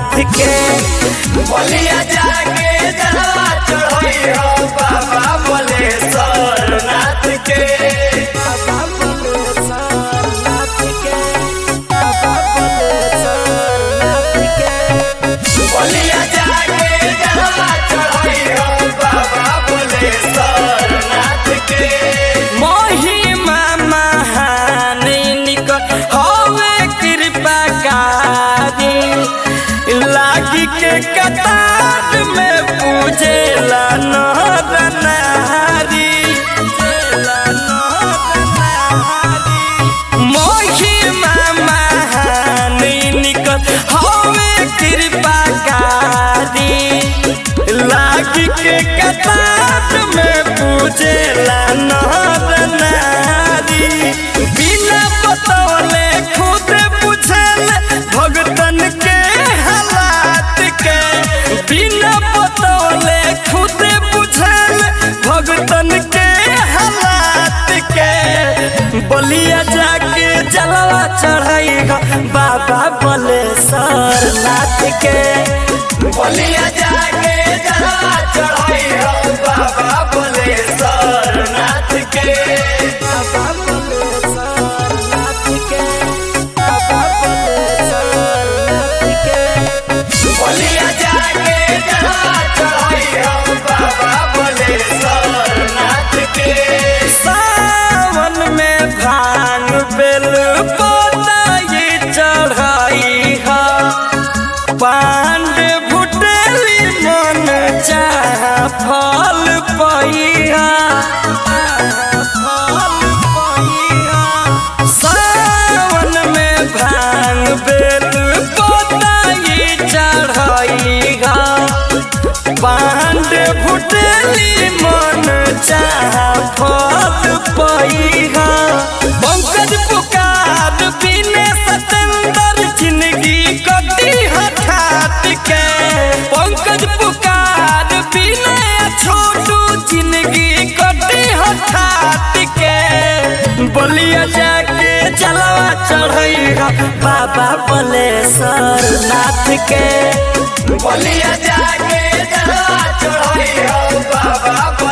नाथ के बलिया जाके जलवा चढ़ई हो बाबा बलेश्वर नाथ के बाबा बलेश्वर नाथ के बाबा बलेश्वर नाथ के बलिया जाके जलवा चढ़ई हो बाबा बलेश्वर नाथ के महिमा महान निकट हवे कृपा कारी लागी के कतार में पूजेला नर नारी पूजेला नर नारी महिमा महान निकट हवे कृपा कारी लागी के कतार में पूजेला नर नारी बिना बतौले खुद पूछल भगतन के हालात के बिना बतौले खुद पूछल भगतन के हालात के बलिया जाके जलवा चढ़ाई बाबा बलेश्वर नाथ के बलिया जाके जलवा चढ़ई हो बाबा बलेश्वर नाथ के बाबा बलेश्वर नाथ के बाबा बलेश्वर नाथ के बलिया जाके जलवा चढ़ई हो बाबा बलेश्वर नाथ के सावन में भांग बेल पोताई चढ़ाई हा पांड भुटेली मन चाह फल पैहा फल पैहा सावन में भांग बेल पोताई चढ़ाई हा पांड फुटेली मन चाह फल पैहा पंकज पुकार बिने सतेंद्र जिंदगी कटी हठात के पंकज पुकार बिने छोटू जिंदगी कटी हठात के बलिया जाके जलवा चढ़ैगा बाबा बलेश्वर नाथ के बलिया जाके जलवा चढ़ई हो बाबा